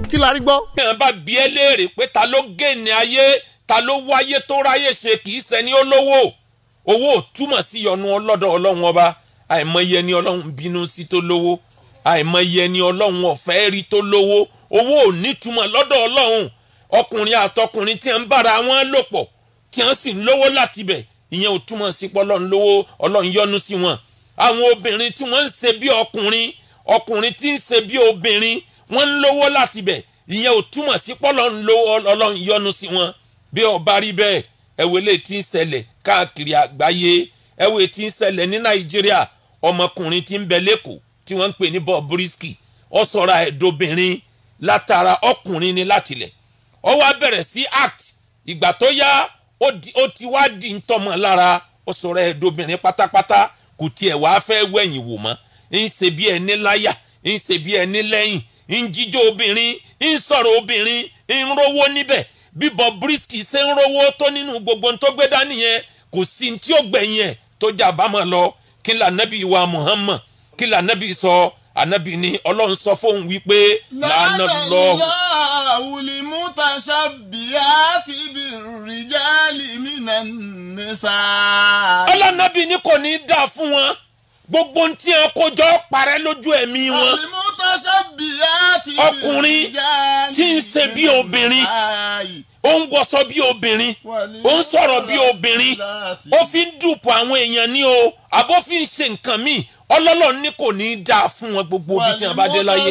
kí la rí gbọ́. bí wọn bá bí ẹ léèrè pé ta ló gèèní ayé ta ló wáyé tó ráyè ṣe kì í ṣẹni olówó owó ò túmọ̀ sí yọnu ọlọ́dọ̀ ọlọ́run ọba àìmọye ẹni ọlọ́run bínú sí tó lówó àìmọye ẹni ọlọ́run ọ̀fẹ́ rí tó lówó owó ò nítumọ̀ lọ́dọ̀ ọlọ́run ọkùnrin àtọkùnrin tí ń bára wọn lò pọ̀ tí wọ́n sì ń lówó láti bẹ̀ ìyẹn ò túmọ̀ sí pé ọlọ́run lówó ọlọ́run yọ́nú sí wọn àwọn obìnrin tí wọ́n ń ṣe bí ọkùnrin ọkùnrin tí ń ṣe bí obìnrin wọ́n ń lówó láti bẹ̀ ìyẹn ò túmọ̀ sí pé ọlọ́run lówó ọlọ́run yọ́nú sí wọn bí ọba rí bẹ́ẹ̀ ẹ̀wẹ̀ lè ti ń ṣẹlẹ̀ káàkiri àgbáyé ẹ̀wẹ̀ tí ń ṣẹlẹ̀ ní nàìjíríà ọmọkùnrin tí ń bẹ lẹ́kọ̀ọ́ tí wọ́n ń pè ní Bobrisky ó sọra ẹ̀dọ́bìnrin látara ọkùnrin ni látilẹ̀ ó wá bẹ̀rẹ̀ sí act ìgbà tó yá ó ti wá di ń tọmọ lára ó sọra ẹ̀dọ́bìnrin pátápátá kò tiẹ̀ wá fẹ́ wẹ̀yìn wò mọ́ ń ṣe bí ẹni láyà ń ṣe bí ẹni lẹ́yìn ń jíjó obìnrin ń sọ̀rọ̀ obìnrin ń rówó níbẹ̀ bí Bobrisky ṣe ń rówó tó nínú gbogbo tó gbé dání yẹn kò sí tí ó gbẹ̀yìn ẹ̀ tó jà bámọ̀ lọ kí n là nẹ́bí wa Muhammad kí n là nẹ́bí sọ ànábì ni ọlọ́run sọ fóun wípé làánà lọ. wùlì mútaṣà bíyà ti bí rìjálì mìíràn nìsa. ọlọ́nàbì ni kò ní í dà fún wọn gbogbo ohun tí wọn kó jọ parẹ́ lójú ẹ̀mí wọn wùlì mútaṣà bíyà ti bí Ọkùnrin tí ń ṣe bí obìnrin ó ń wọṣọ bí obìnrin ó ń sọ̀rọ̀ bí obìnrin ó fi ń dùpọ̀ àwọn èèyàn ní o àbó fi ń ṣe nǹkan míì ọlọ́lọ́ ní kò ní í dáa fún wọn gbogbo ibi tí wọn bá dé láyé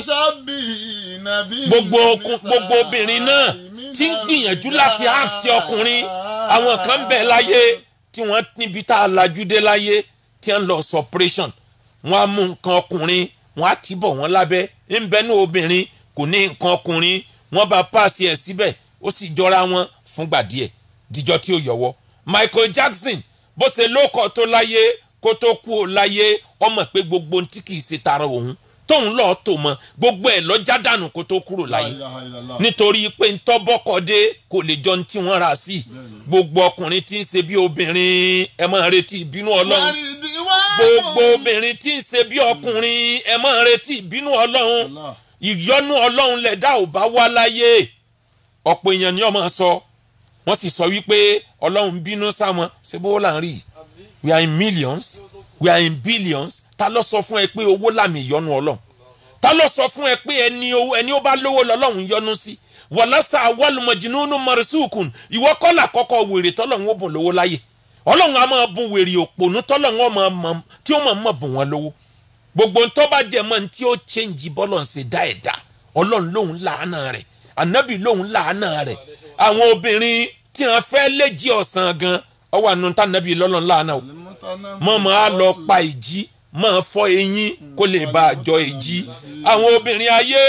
gbogbo gbogbo obìnrin náà tí ń gbìyànjú láti áàtì ọkùnrin àwọn kan ń bẹ láyé tí wọ́n níbi tá a lajú dé láyé tí wọ́n lọ suppression wọ́n á mú nǹkan ọkùnrin wọ́n á tìbọ̀ wọ́n lábẹ́ ń bẹ́nu obìnrin kò ní nǹkan ọkùnrin wọ́n bá páàsì ẹ̀ síbẹ̀ ó sì jọra wọn fúngbà díẹ̀ díjọ́ tí ó yọwọ́ Michael Jackson bó ṣe lóko tó láyé kó tó kú ó láyé ọmọ pé gbogbo tí kì í ṣe tara òun tóun lọ́ọ́ tó mọ gbogbo ẹ̀ lọ́jà dànù kó tó kúrò láyé nítorí pé ntọ́bọ́kọ̀dé kò lè jọ tí wọ́n rà sí gbogbo ọkùnrin tí ń ṣe bí obìnrin ẹ máa retí ìbínú ọlọ́run gbogbo obìnrin tí ń ṣe bí ọkùnrin ẹ máa retí ìbínú ọlọ́run ìyọ́nú ọlọ́run lẹ̀dá ò bá wá láyé ọ̀pọ̀ èèyàn ni ọmọ sọ wọ́n sì sọ wípé ọlọ́run bínú sáwọn ṣé bó là ń rí we are in millions we are in billions ta ló sọ fún ẹ pé owó làmì ìyọ́nú ọlọ́run ta ló sọ fún ẹ pé ẹni owó ẹni ó bá lówó lọ́lọ́run yọ́nú sí wàlásà awálùmọ̀jìnnú mọ̀rẹ́sùkùn ìwọ kọ́là kọ́kọ́ wèrè tọ́lọ́run ó bùn lówó láyé ọlọ́run á máa bùn wèrè òpònú tọ́lọ́run ó máa mọ̀ tí ó máa mọ̀ bùn wọn lówó gbogbo ntọ́ bá jẹ mọ́ ní tí ó chẹ́ǹjì bọ́lọ̀ ń ṣe dá ẹ̀dá ọlọ́run lòun làánà rẹ̀ ànábì lòun làánà rẹ̀ àwọn obìnrin tí wọ́n fẹ́ léjì ọ̀sán gan ọwọ́ àánú tá ànábì lọ́lọ́run làánà o mọ̀mọ́ á lọ pa ìjì máa fọ́ eyín kó lè bá a jọ èjì àwọn obìnrin ayé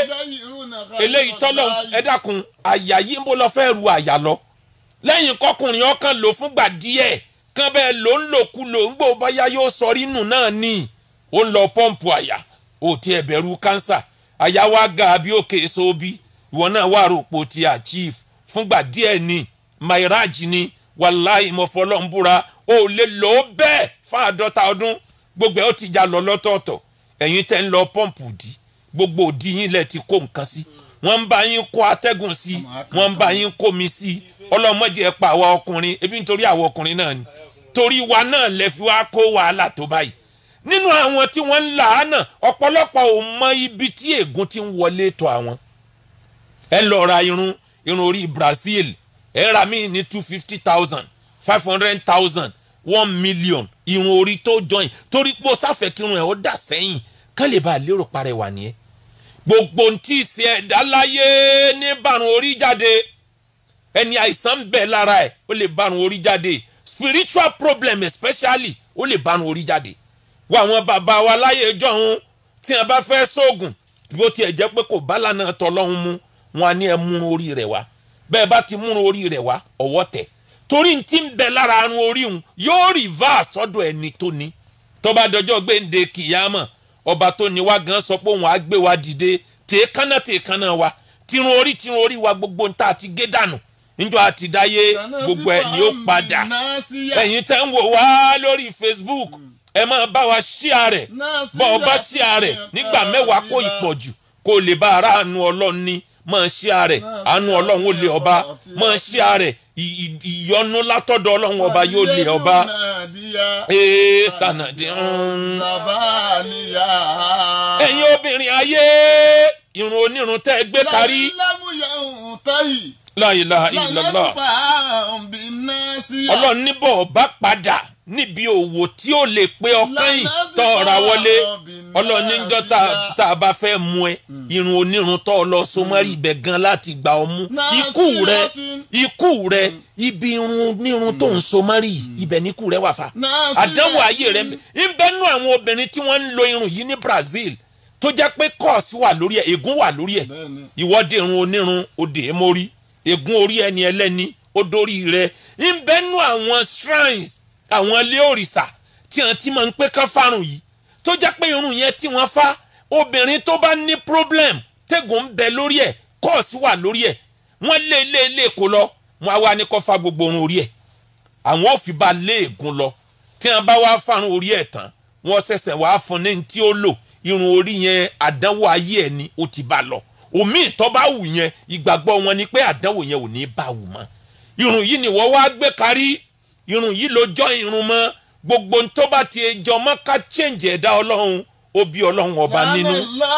eléyìí tọ́lọ̀ ẹ dákun àyà yìí ń bó lọ fẹ́ ru àyà lọ lẹ́yìn kọkùnrin ọkàn lò fúngbà díẹ̀ kán bẹ́ẹ̀ ló ń lò kú lò ń gbò báyá yóò sọ rínù náà ní ó ń lọ pọ́ǹpù àyà ó ti ẹ̀bẹ̀rù kánsà àyà wa ga bí òkè sóbi ìwọ náà wà rògbò ti achieve fúngbà díẹ̀ ní mairaj ni wàláì mọ̀fọ́lọ́ǹbúra ó lè lò ó bẹ́ẹ̀ fún àádọ́ta ọdún gbogbo ẹ̀ ó ti já lọ lọ́tọ̀ọ̀tọ̀ ẹ̀yin tẹ́ ń lọ pọ́ǹpù dì gbogbo òdì yín lẹ ti kó nǹkan sí wọ́n ń bá yín kó atẹ́gùn sí wọ́n ń bá yín kó mi sí ọlọ́mọdé ẹ̀ pa àwa ọkùnrin ebi nítorí àwa ọkùnrin náà ni torí wa náà lẹ fi wá kó wàhálà tó báyìí nínú àwọn tí wọ́n ń là á náà ọ̀pọ̀lọpọ̀ ò mọ ibi tí ègún ti ń wọlé tó àwọn ẹ lọ ra irun irun orí Brazil ẹ ra mí ní two fifty thousand five hundred thousand one million irun orí tó join torí pé o sáfẹ́ kírun ẹ̀ ó dà sẹ́yìn kán lè bá a lérò parẹ́ wà nìyẹn gbogbo ntí ìsẹ ẹ̀dá láyé ní bàrùn orí jáde ẹni àìsàn ń bẹ lára ẹ̀ ó lè bàrùn orí jáde spiritual problem especially ó lè bàrùn orí jáde wọ àwọn bàbá wa láyé jọ̀hún tí wọn bá fẹ́ sóògùn bó tiẹ̀ jẹ́ pé kò bá lànà tọ́lọ́hún mu wọn á ní ẹ múrun orí rẹ̀ wá bẹ́ẹ̀ bá ti múrun orí rẹ̀ wá ọwọ́ tẹ̀ torí n ti ń bẹ lára arun orí òun yóò reverse sọ́dọ̀ ẹni tó ní tó bá dọjọ́ gbéǹde kìyàmọ̀ ọba tó ní wá gan sọ pé òun á gbé wa dìde tèé kánná tèé kánná wa tirun orí tirun orí wa gbogbo ń ta àti gé dànù níjọ́ àti dáyé gbogbo ẹ̀ ni ó padà ẹ̀yin tẹ́ ń wò wá lórí Facebook ẹ máa bá wa ṣíà rẹ̀ bọ́ ọ bá ṣíà rẹ̀ nígbà mẹ́wàá kó ìpọ̀jù kó lè bá aráàánú ọlọ́run ní máa ṣí ààrẹ àánú ọlọ́run ó lé ọba máa ṣí ààrẹ ìyọnu látọ̀dọ̀ ọlọ́run ọba yóò lé ọba ee sanadi ń. ẹ̀yin obìnrin ayé irun onírun tẹ́ ẹ gbé kárí. la ilaha illallah ọlọ́run níbọ̀ bá padà níbi òwò tí ó lè pé ọkàn yìí tọ́ ọ̀ra wọlé ọlọ́run níjọ́ tá a bá fẹ́ mú ẹ irun onírun tọ́ ọ lọ sọmọ́rì ibẹ̀ gan láti gbà ọ mú ikú rẹ ikú rẹ ibi irun onírun tó ń sọmọ́rì ibẹ̀ ní ikú rẹ wà fa àdánwò ayé rẹ ń bẹ́nu àwọn obìnrin tí wọ́n ń lo irun yìí ní Brazil tó jẹ́ pé kọ́ọ̀sì wà lórí ẹ̀ ègún wà lórí ẹ̀ ìwọ́de irun onírun òde èmórí ègún orí ẹni ẹlẹ́ni ó dórí rẹ ń bẹ́nu àwọn shrines àwọn ilé òrìṣà tí wọn ti máa ń pé kán fárùn yìí tó jẹ́ pé irun yẹn tí wọ́n fá obìnrin tó bá ní problem tẹ́gùn ń bẹ lórí ẹ̀ kọ́ọ̀sì wà lórí ẹ̀ wọ́n lé lé lé kó lọ wọ́n á wá ní kó fa gbogbo irun orí ẹ̀ àwọn ò fi bá lé ègún lọ tí wọ́n bá wá fárùn orí ẹ̀ tán wọ́n ṣẹ̀ṣẹ̀ wá fún ní tí ó lò irun orí yẹn àdánwò ayé ẹ̀ ni ó ti bá lọ omi ìtọ́ bá wù yẹn ìgbàgbọ́ wọn ni pé àdánwò yẹn ò ní bá wù mọ́ irun yìí ni wọ́n wá gbé kárí irun yìí ló jọ irun mọ́ gbogbo tó bá ti jọ mọ́ ká change ẹ̀dá ọlọ́run ó bí ọlọ́run ọba nínú.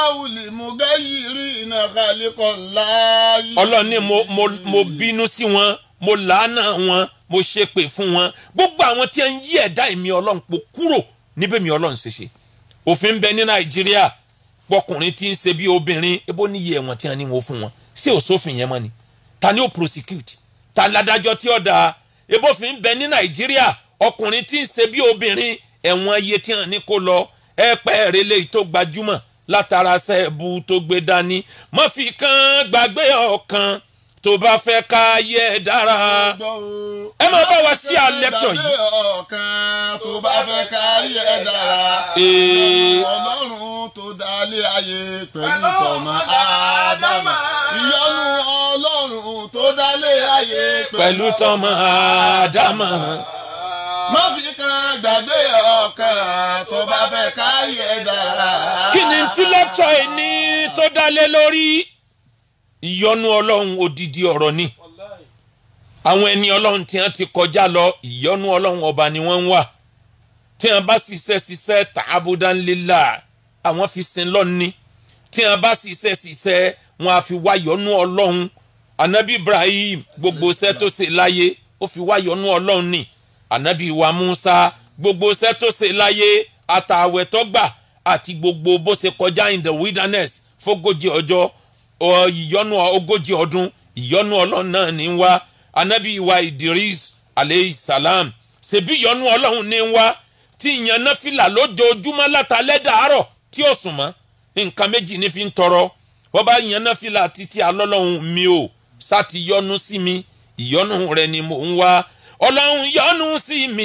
ọlọ́run ní mo mo mo bínú sí wọn mo làánà wọn mo ṣépè fún wọn gbogbo àwọn tí ń yí ẹ̀dá èmi ọlọ́run pò kúrò níbẹ̀ mi ọlọ́run ṣe ṣe òfin bẹ ní nàìjíríà pọkùnrin tí ń ṣe bí obìnrin ebó níyì ẹ̀wọ̀n tí wọ́n ní wọn fún wọn ṣé òṣòfin yẹn mọ́ ni ta ni ó prosecute ta ládájọ́ tí ó dáa ebófin bẹ ní nàìjíríà ọkùnrin tí ń ṣe bí obìnrin ẹ̀wọ̀n iye tí hàn ní kó lọ ẹ pẹ́ rẹ léyìí tó gbajúmọ̀ látara sẹ́ẹ̀bù tó gbé dání má fi kan gbàgbé ọ̀kan tó bá fẹ́ ká yẹ dára. ẹ máa bá wa sí àlẹ́tọ̀ yìí. ọ̀kan tó bá fẹ́ ká yẹ dára. ọlọ́run tó dálé ayé pẹ̀lú tọmọ ádámà. ìyọ́nú ọlọ́run tó dálé ayé pẹ̀lú tọmọ ádámà. má fi kan gbàgbé ọ̀kan tó bá fẹ́ ká yẹ dára. kí ni tí lẹ́tọ̀ yìí ní tó dálé lórí ìyọ́nú ọlọ́run odidi ọ̀rọ̀ ni àwọn ẹni ọlọ́run tí wọ́n ti kọjá lọ ìyọ́nú ọlọ́run ọba ni wọ́n ń wà tí wọ́n bá ṣiṣẹ́ ṣiṣẹ́ tààbùdánlélà àwọn fi sin lọ́ni tí wọ́n bá ṣiṣẹ́ ṣiṣẹ́ wọn á fi wá yọ́nú ọlọ́run anabi ibrahim gbogbo iṣẹ́ tó ṣe láyé ó fi wá yọ́nú ọlọ́run ni anabi wa musa gbogbo iṣẹ́ tó ṣe láyé àtàwẹ̀ tó gbà àti gbogbo bó ṣe kọjá in the wilderness fógójì ọjọ́ ìyọ́nú ogójì ọdún ìyọ́nú ọlọ́run náà ní wá anabi wa idris aleyhi salam ṣebí ìyọ́nú ọlọ́run ní wá tí ìyẹn náà fìlà lójoojúmọ́ látàlẹ́ dàárọ̀ tí ó sùn mọ́ nǹkan méjì ní fi ń tọrọ wọ́n bá ìyẹn náà fìlà títí alọ́lọ́run mi ò sáti yọ́nú sí mi ìyọ́nú rẹ ni mò ń wá ọlọ́run yọ́nú sí mi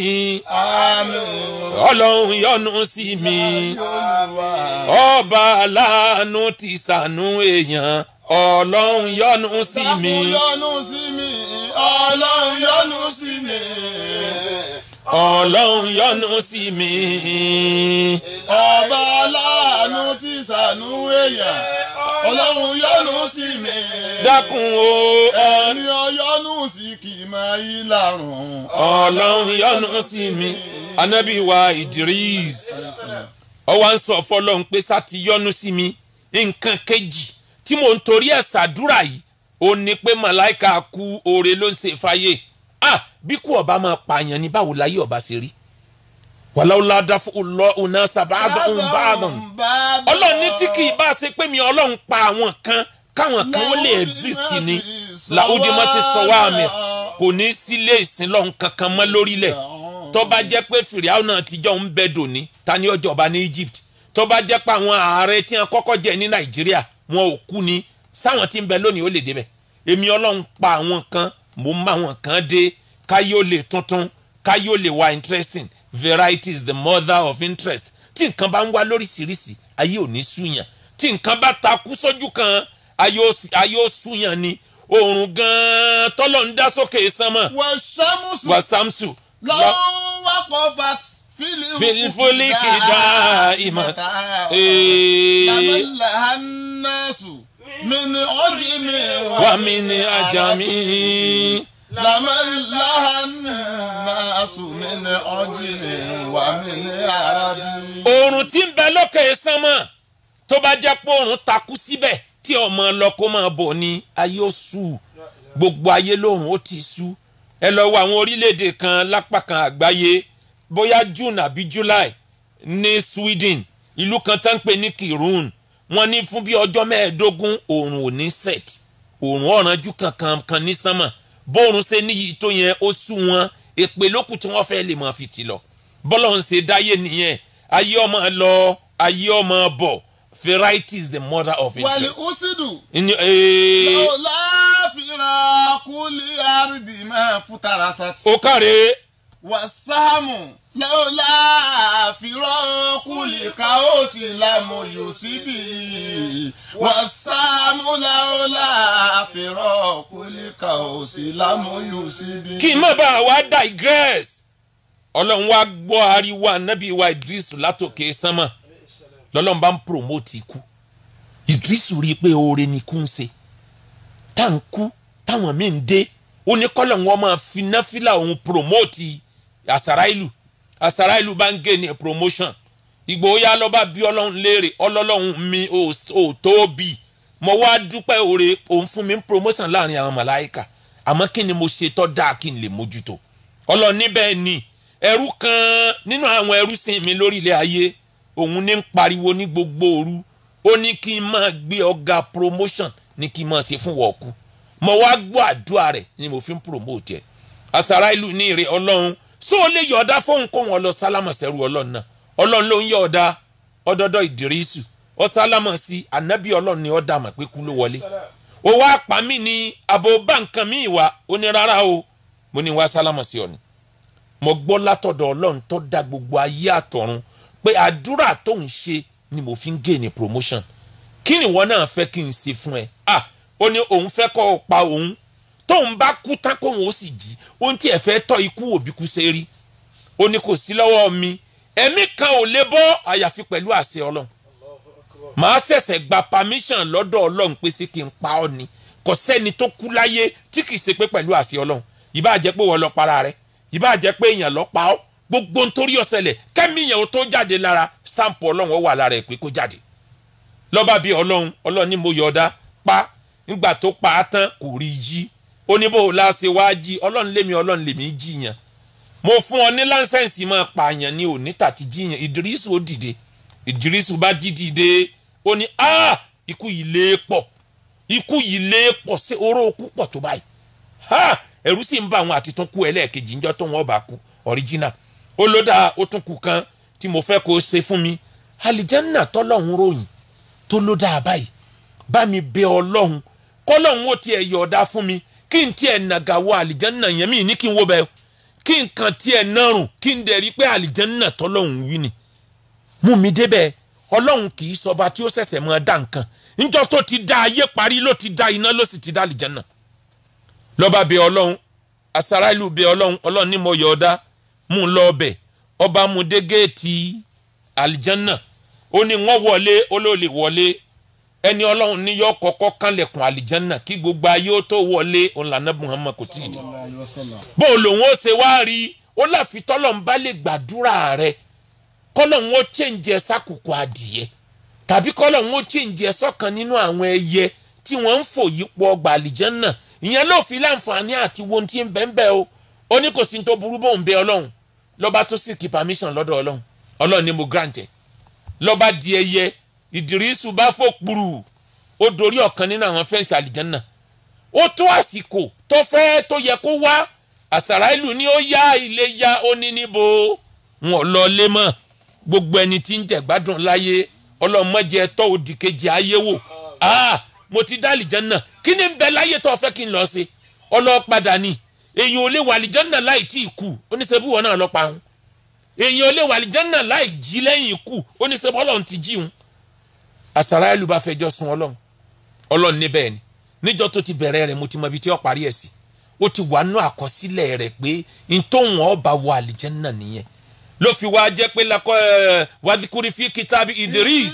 ọlọ́run yọ́nú sí mi ọba aláàánú ti ṣàánú èèyàn ọlọ́run yọ́nú sí mi. yọ́nú sí mi ọlọ́run yọ́nú sí mi. ọlọ́run yọ́nú sí mi. ọba aláàánú ti ṣàánú èèyàn ọlọ́run yọ́nú sí mi. dákun o. ẹni ọyọ́nú sí kì í máa yí lárùn. ọlọ́run yọ́nú sí mi. anabi wa idris ọwọ́ ń sọ fọlọ́run pé sá ti yọ́nú sí mi nǹkan kejì tí mò ń torí ẹ̀ ṣàdúrà yìí ó ní pé màláìka kú oore ló ń ṣe fàyè ah bí kú ọba máa pààyàn ní báwo láyé ọba ṣe rí wàláwùlá dáfọ́ lọ ọ̀nà sàbàdàn ọ̀nbàdàn ọlọ́run ní tí kì í bá ṣe pé mi ọlọ́run pa àwọn kan káwọn kan ó lè exist ni làwùjọ máa ti sọ wá mi kò ní sílé ìsìn lọ́hùn kankan mọ́ lórílẹ̀ tó bá jẹ́ pé fìrìhàn náà tíjọ́ ń bẹ dòní ta ni ọjọ́ ọba ní Egypt tó bá jẹ́ pé àwọn ààrẹ tí wọ́n kọ́kọ́ jẹ ní Nàìjíríà wọn ò kú ni sáwọn tí ń bẹ lónìí ó lè débẹ̀ èmi ọlọ́run pa àwọn kan mò ń má àwọn kan dé káyé ó lè tuntun káyé ó lè wá interesting variety is the mother of interest tí nǹkan bá ń wá lóríṣiríṣi ayé ò ní súyàn tí nǹkan bá takú sójú kan ayé ó súyàn ni oòrùn gan-an tọ́lọ̀ ń dá sókè sánmọ̀ wàsámùsù wàsámsù lọ́wọ́ wákọ̀ bat filifuliki dá ìmọ̀ lamala hannasu mi ni ọjì mi wà mí ní ajá mi. lamẹ́láhánásù mi ni ọjì mi wà mí ní arábí. oòrùn tí ń bẹ lókè sánmọ̀ tó bá jẹ́ pé oòrùn takú síbẹ̀ tí ọmọ lọ kó máa bọ̀ ní ayé ó sú gbogbo ayé lóòrùn ó ti sú ẹ lọ wo àwọn orílẹ̀-èdè kan lápá kan àgbáyé bóyá june àbí july ní sweden ìlú kan tó ń pè ní kirun wọ́n ní fún bí ọjọ́ mẹ́ẹ̀ẹ́dógún oòrùn ò ní set oòrùn ọ̀rànjú kankan kan ní sánmọ̀ bóòrùn ṣe níyì tó yẹn ó sú wọn èpè lókù tí wọ́n fẹ́ lè máa fi tì lọ bọ́lọ̀ ń ṣe dáyé nìyẹn ayé ọmọ lọ ayé ọmọ bọ̀ variety is the mother of wàlí interest. usidu Ní- ee, lọ́la fìrà kúlí àrídì máa fútara sátì. ó kàre wàsámù lọ́la fìrà kúlí káòsì lámù yóò síbi. wàsámù lọ́la fìrà kúlí káòsì lámù yóò síbi. kí n má bàa wá digress ọlọ́run wá gbọ́ ariwo anabi wa idris látòkè sánmà lọ́lọ́run bá ń promote ikú idris rí i pé oore ni ikú ń ṣe tá à ń kú táwọn míì ń dé ó ní kọ́lọ̀ wọn máa fi náfìlà òun promote àsàrà ìlú àsàrà ìlú bá ń gé ní promotion ìgbòho yá lọ́ba bí ọlọ́run léèrè ọlọ́lọ́run mi ò ò tó bì mo wá dúpẹ́ oore òun fún mi ń promotion láàrin àwọn màláìka àmọ́ kí ni mo ṣe tọ́ dáa kí n lè mójútó ọlọ́run níbẹ̀ ni ẹrú kan nínú àwọn ẹrú sìn mi lórí ilẹ̀ ayé òun ní ń pariwo ní gbogbo òru ó ní kí n máa gbé ọ̀gá promotion ní kí n máa ṣe fún wọ́ọ̀kú mo wá gbọ́ àdúrà rẹ̀ ni mo fi ń promote ẹ̀ àsàrà ìlú ní ìrè ọlọ́run só o lè yọ̀ọ̀dá fóun kó wọn lọ sálámà sẹ́rù ọlọ́run náà ọlọ́run ló ń yọ̀ọ̀dá ọdọọdọ ìdírísù ọ sálámà sí ànábì ọlọ́run ni ọ dà mà pé kú ló wọlé ó wá pa mí ní àbò bá nǹkan mi wá ó ní rárá o mo ní wá sálámà sí ọ ni mo gbọ́ látọ̀dọ̀ ọlọ́run tó dá gbogbo ayé àtọ̀run pé àdúrà tó ń ṣe ni mo fi ń gé ní promotion kí ni ìwọ náà fẹ́ kí n ṣe fún ẹ ah ó ní òun fẹ́ kọ́ ọ pa òun tóun bá kú tán kóun ó sì jí ohun tí ẹ fẹ́ tọ́ ikú òbí kú ṣe rí ó ní kò sí lọ́wọ́ mi ẹ̀mí kan ò lè bọ́ àyàfi pẹ̀lú àṣẹ ọlọ́run màá ṣẹ̀ṣẹ̀ gba permission lọ́dọ̀ ọlọ́run pé sí kí n pa ọ́ ni kò sẹ́ni tó kú láyé tí kì í ṣe pé pẹ̀lú àṣẹ ọlọ́run ìbá jẹ́ pé wọ́n lọ para rẹ̀ ìbá jẹ́ pé èèyàn lọ pa ọ́ gbogbo nítorí ọ̀sẹ̀lẹ̀ kẹ́mi yẹn ó tó jáde lára stamp ọlọ́run ó wà lára ẹ̀ pé kó jáde lọ́ba bíi ọlọ́run ọlọ́run ní mo yọ̀ọ̀dá pa nígbà tó pa á tán kò rí jí ó ní bó o la ṣe wá jí ọlọ́run lémi ọlọ́run lèmi jí yẹn mo fún ọ ní láńsẹ̀nsì máa pààyàn ní òní tàti jíyàn ìdírísù ó dìde ìdírísù bá dídìde ó ní a ikú yìí lé pọ̀ ikú yìí lé pọ̀ sí oró okú pọ̀ tó báyìí ha ẹ̀rù sì ń bá àwọn àti tún kú ẹlẹ́ẹ̀kejì ńjọ́ tó wọn bá kú original ó ló dáa ó tún kú kan tí mo fẹ́ kó o ṣe fún mi àlìjánná tọ́lọ́hún ròyìn tó ló dáa báyìí bá mi bẹ ọlọ́hun kọ́lọ́hún ó tiẹ̀ yọ̀ọ̀dá fún mi kí n tiẹ̀ nàgà wọ àlìjánná yẹn mí ní kí n wo bẹ́ẹ̀ kí nǹkan tiẹ̀ nárùn kí n dẹ̀ rí pé àlìjánná tọ́lọ́hún wí ni mú mi débẹ̀ ọlọ́hun kì í sọba tí ó ṣẹ̀ṣẹ̀ máa dá nǹkan níjọ́ tó ti dá ayé parí ló ti dá iná ló sì ti dá àlìjánná lọ́ba bẹ ọlọ́hun àsárá ìlú bẹ ọlọ́hun ọlọ́hun ní mo yọ̀ọ̀dá mú un lọ ọbẹ̀ ọba mú dé géètì àlìjánná ó ní wọ́n wọlé olóòlè wọlé ẹni ọlọ́run ní yọ kọ́kọ́ kánlẹ̀kùn àlìjánná kí gbogbo ayé ó tó wọlé òun lànà muhammad kò tí ì dé bó o lòun ó ṣe wá rí ó láfi tọ́lọ́run bá lè gbàdúrà rẹ kọ́lọ́run ó chẹ́ǹjẹ sákòókò adìyẹ tàbí kọ́lọ́run ó chẹ́ǹjẹ sọ́kan nínú àwọn ẹyẹ tí wọ́n ń fò yípo ọgbà àlìjánná ìyẹn ló fi láǹfààní àti wo ti ń bẹ́ẹ̀ bẹ́ẹ̀ o ó ní kò sí ní tó burú bóun bẹ ọlọ́run lọ́ba tó sì kí permission lọ́dọ̀ ọlọ́run ọlọ́run ni mo grant ẹ̀ lọ́ba di ẹyẹ ìdírísù bá fò kpuru ó dorí ọ̀kan nínú àwọn fẹ́ǹsì àlìjánná ó tó àsìkò tó fẹ́ tó yẹ kó wá àsàrà ìlú ni ó yá ilé yá ó ní níbo wọn lọ lé mọ́ gbogbo ẹni tí ń jẹ gbádùn láyé ọlọ́mọdé tọ́ òdì kejì ayé wò ah mo ti dá àlìjánná kí ni ń bẹ láyé tó fẹ́ kí n lọ sí ọlọ́padà ni èyàn ò lè wà àlìjánná láì tí ì kú oníṣẹ́bí wọn náà lọ pa òun èyàn ò lè wà àlìjánná láì jí lẹ́yìn ikú oníṣẹ́bí ọlọ́run ti jí òun àsàrà ìlú bá fẹjọ́ sun ọlọ́run ọlọ́run níbẹ̀ ni níjọ́ tó ti bẹ̀rẹ̀ rẹ̀ mo ti mọ ibi tí ó parí ẹ̀ sí ó ti wà nú àkọsílẹ̀ rẹ̀ pé ntòhun ọba wọ àlìjánná nìyẹn ló fi wá jẹ́ pé lakọ́ ẹ̀ wàdíkúrí fi kìtàbí Idris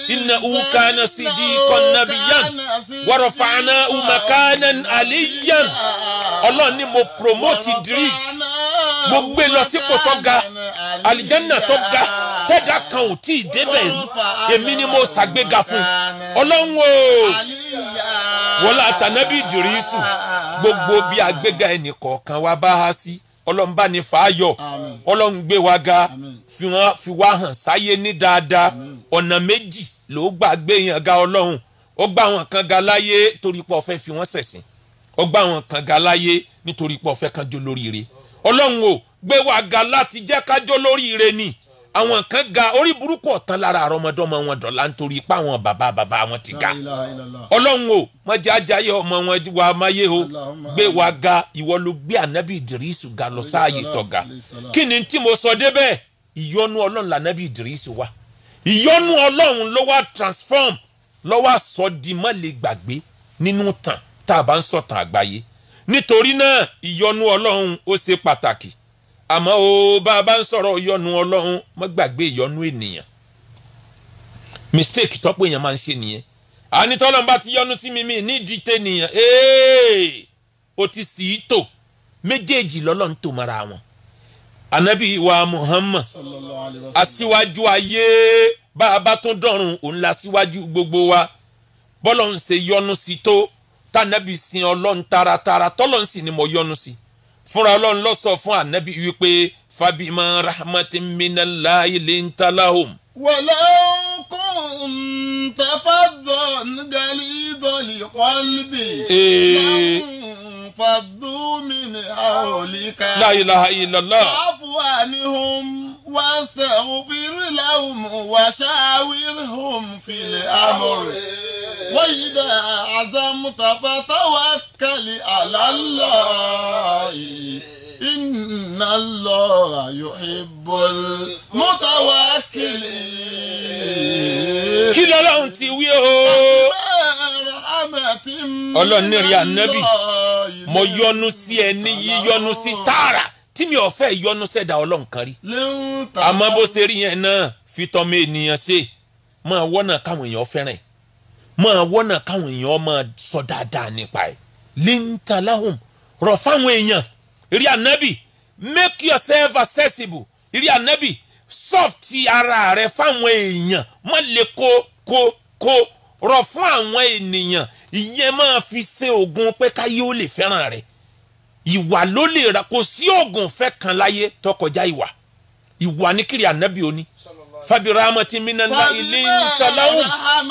innahu kana siddiqan nabiyyan wa rafa'nahu makanan aliyyan ọlọ́run ni mo promote idris mo gbé lọ sípò tó ga alijanna tó ga tẹ́dá kan ò tí ì débẹ̀ rí èmi ni mo ṣàgbéga fún ọlọ́run o wọlé àtànábì ìdírísù gbogbo bí àgbéga ẹnì kọ̀ọ̀kan wa bá há sí ọlọ́run bá ní fàáyọ̀ ọlọ́run gbé wa ga fi wá hàn sáyé ní dáadáa ọ̀nà méjì ló gbà gbé yàn ga ọlọ́run ó gbà wọn kan ga láyé torí pé ó fẹ́ fi wọ́n ṣẹ̀sìn ó gbà wọn kan ga láyé nítorí pé ó fẹ́ kan jó lóríire ọlọ́run o gbé wa ga láti jẹ́ ká jó lóríire ni àwọn kan ga orí burúkú ọ̀tán lára àrọ́mọdọ́mọ wọn dọ̀la nítorí pé àwọn bàbá bàbá wọn ti ga ọlọ́run o mọ̀jẹ̀ ajáyé ọmọ wọn wà máyé o gbé wa ga ìwọ ló gbé ànábì ìdírísù ga lọ sáàyè tọ̀ga kí ni tí mo sọ débẹ̀ ìyọnu ọlọ́run lànábì ìdírísù wa ìyọnu ọlọ́run ló wá transform ló wá sọ di má lè gbàgbé nínú tàn tá a bá ń sọ̀tàn àgbáyé nítorí náà ìyọnu ọlọ́run ó ṣe pàtàkì àmọ́ o bá a bá ń sọ̀rọ̀ ìyọnu ọlọ́run má gbàgbé ìyọnu ènìyàn mistake tọ́pọ̀ èèyàn máa ń ṣe nìyẹn ànitọ́lọ́n bá ti yọnu sí mi mi nídìí tẹ́nìyàn ee o ti sì í tò méjèèjì lọ́lọ́run tó mara wọn anabi wa muhammad aṣíwájú ayé bá a bá tún dọ̀run òun la síwájú gbogbo wa bọ́lọ̀ ń ṣe yọnu sí tó tànàbí sin ọlọ́run taratara tọ́lọ́run sì ni mo yọnu sí fúnra ọlọ́run lọ sọ fún anabi wípé fabima rahmatin minallahi lintalahum. ولو كنت فظا غليظ القلب لانفضوا من حولك la ilaha illallah. فاعف عنهم واستغفر لهم وشاورهم في الأمر وإذا عزمت فتوكل على الله إن الله يحب المتوكلين kí lọ́lọ́run ti wí o. Ọlọ́run ní rí ànábì, mo yọ́nú sí ẹ ní yíyọ́nú sí tààrà tí mi ò fẹ́ yọ́nú sẹ́dá ọlọ́run kan rí. àmọ́ bó ṣe rí yẹn náà fi tọ́mọ ènìyàn ṣe máa wọ́nà káwọn èèyàn fẹ́ràn ẹ̀ máa wọ́nà káwọn èèyàn máa sọ dáadáa nípa ẹ̀ lintalahum rọ̀ fáwọn èèyàn rí ànábì make yourself accessible rí ànábì soft ara rẹ fáwọn èèyàn má lè kó kó kó rọ̀ fún àwọn ènìyàn ìyẹn máa fi ṣe oògùn pé káyé ó lè fẹ́ràn rẹ̀ ìwà ló lè ra kò sí oògùn fẹ́ kan láyé tó kọjá ìwà ìwà ní kiri ànábì òní fabi rahmati minala ilé ntalahum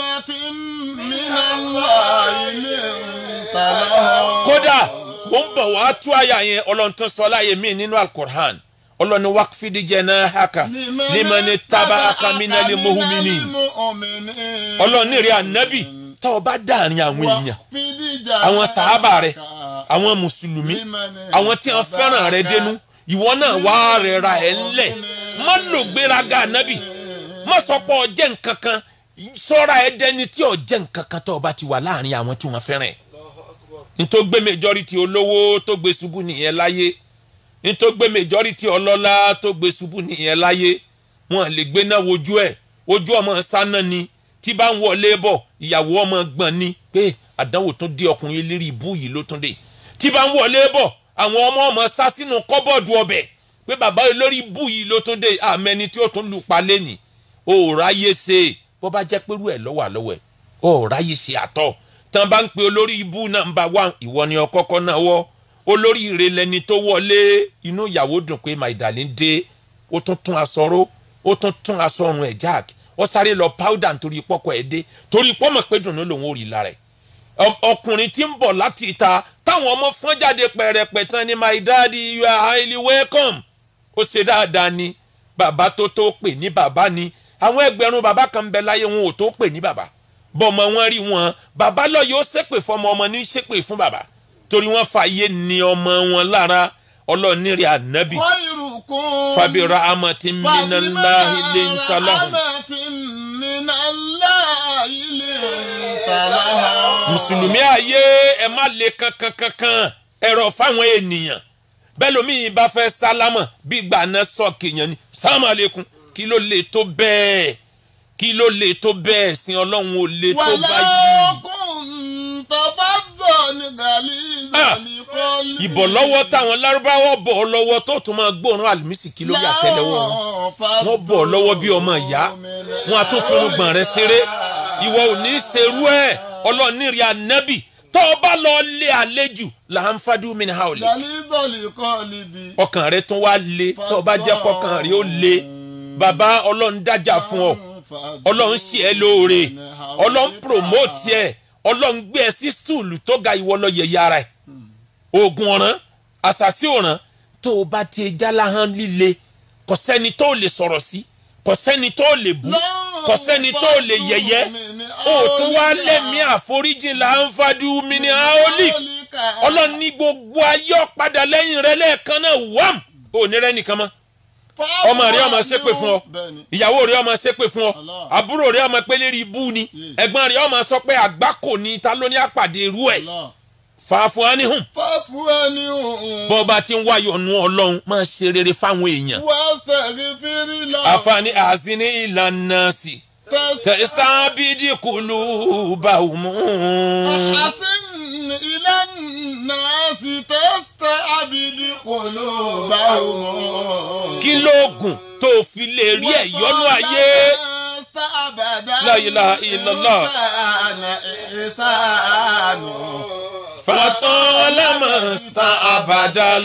kódà ó ń bọ̀ wá tú àyà yẹn ọlọ́run tó sọ láàyè mí nínú alukur'an ọlọ́run ní wákfídì janahaka limani tabaka minali muhumini ọlọ́run ní rí ànábì tá o bá dáàrin àwọn èèyàn àwọn sàhábà rẹ àwọn mùsùlùmí àwọn tí wọn fẹ́ràn rẹ dénú ìwọ náà wá rẹ ra ẹ ńlẹ̀ má lò gbéraga ànábì má sọ pé ọjẹ́ nǹkan kan sọ́ra ẹ dẹni tí ọjẹ́ nǹkan kan tó o bá ti wà láàrin àwọn tí wọ́n fẹ́ràn ẹ̀ nítorí gbé majority olówó tó gbé ṣubú nìyẹn láyé nítorí gbé majority ọlọ́lá tó gbé ṣubú nìyẹn láyé wọn lè gbé náà wojú ẹ̀ ojú ọmọ sáná ni tí bá ń wọlé bọ̀ ìyàwó ọmọ gbọ̀n ni pé àdánwò tó dé ọkùnrin eléré ibú yìí ló tún dé tí bá ń wọlé bọ̀ àwọn ọmọ ọmọ sá sínú kọ́bọ̀dù ọbẹ̀ pé bàbá olórí ibú yìí ló tún dé àmẹ́ni tí ó tún lù pa lẹ́nì ó ráyè ṣe bó bá jẹ́ pẹ̀lú ẹ̀ lọ́wọ́ àlọ́wọ́ ẹ̀ ó ráyè ṣe àtọ̀ tán bá ń pe olórí ibú nàmbà wá ìwọ ni ọkọ́kọ́ náà wọ́ olórí ire lẹni tó wọlé inú ìyàwó dùn pé my darling dé ó tún tún aṣọ ró ó tún tún aṣọ ọrùn ẹ̀ jack ó sáré lọ powder nítorí pọ́kọ ẹ̀ dé torí pọ́mọ̀ pé dùnú lòun ò rí lára ẹ̀ ọkùnrin tí ń bọ̀ láti ìta táwọn ọmọ fọ́n jáde pẹ̀rẹ̀pẹ̀ tán ni my daddy you are highly welcome ó ṣe dáadáa ni bàbá tó tó pè ní bàbá ni àwọn ẹgbẹ̀rún bàbá kan ń bẹ láyé wọn ò tó pè ní bàbá bọ́mọ wọn rí wọn bàbá lọ yóò ṣépè fọmọ ọmọ ní ṣépè fún bàbá torí wọn fààyè ní ọmọ wọn lára ọlọ́ọ̀nìrì ànábì fàbíra amọ̀tí minallahi lintalahum. mùsùlùmí ayé ẹ má le kankan kankan ẹ̀rọ fáwọn ènìyàn bẹ́ẹ̀ lómi bá fẹ́ sálámà bí gbàná sọ́ọ̀kì yẹn ni sálámà lẹ́kùn kí ló lè tó bẹ́ẹ̀ kí ló lè tó bẹ́ẹ̀ sin ọlọ́run ò lè tó wàlá báyìí. ọkùnrin tọ́bátọ̀ ní gàlí ìzàlí kọ́lí. ìbọ̀ lọ́wọ́ táwọn lárúbáwọ̀ bọ̀ ọ́ lọ́wọ́ tó tún máa gbóòórùn àlùmísì kí ló yà tẹ́lẹ̀ wọn. wọ́n bọ̀ ọ́ lọ́wọ́ bí ọmọ ìyá wọn a tún fún gbọ̀n rẹ ṣeré ìwọ ò ní í ṣerú ẹ̀ ọlọ́ọ̀nìrì ànábì tó o bá lọ lé àlejò là ń fadú mi ní haolè gàlí ìzàlí kọ́lí bí. ọkàn rẹ tún wá le tó o bá jẹ́ kọkàn rẹ ó le bàbá ọlọ́run dájà fún ọ ọlọ́run ṣe ẹ́ lóore ọlọ́run promote ẹ̀ ọlọ́run gbé ẹ sí stúùlù tó ga ìwọ lọ yẹ̀yẹ́ ara ẹ̀ oògùn ọ̀ràn àṣàṣì ọ̀ràn tó o bá ti jáláhán líle kò sẹ́ni tó lè sọ̀rọ̀ sí kò sẹ́ni tó lè bú kò sẹ́ni tó lè yẹ̀yẹ́ o tún wá lẹ́mí àforíjì là ń fadú mi ní aoli ọlọ́run ní gbogbo ayé ọ̀padà lẹ́yìn rẹ lẹ́ẹ̀kan náà wàm ò ní rẹ́ nìkan mọ́ ọmọ rẹ ọmọ ṣépè fún ọ ìyàwó rẹ ọmọ ṣépè fún ọ àbúrò rẹ ọmọ pé lérí ibú ni ẹ̀gbọ́n rẹ ọmọ sọ pé àgbákò ni ta ló ní àpàdé irú ẹ̀ fàáfù ánihùn fàáfù ẹni hùn. bọ́ bá ti ń wáyọ̀ nu ọlọ́run máa ṣe rere fáwọn èèyàn wẹ́sẹ̀rì fírí lọ. àfààní àzíní ìlànà sí tẹ̀sítà bídí kùlù bàwùmù. àhásìn ilẹ̀ náà sì tẹ́sítà àbídí kùlù báwọn. kí lóògùn tó fi lè rí ẹ̀yọ́nú ayé. La ilaha illallah. fatọ́ ọlọ́mọ̀ọ́sítà àbàdàl.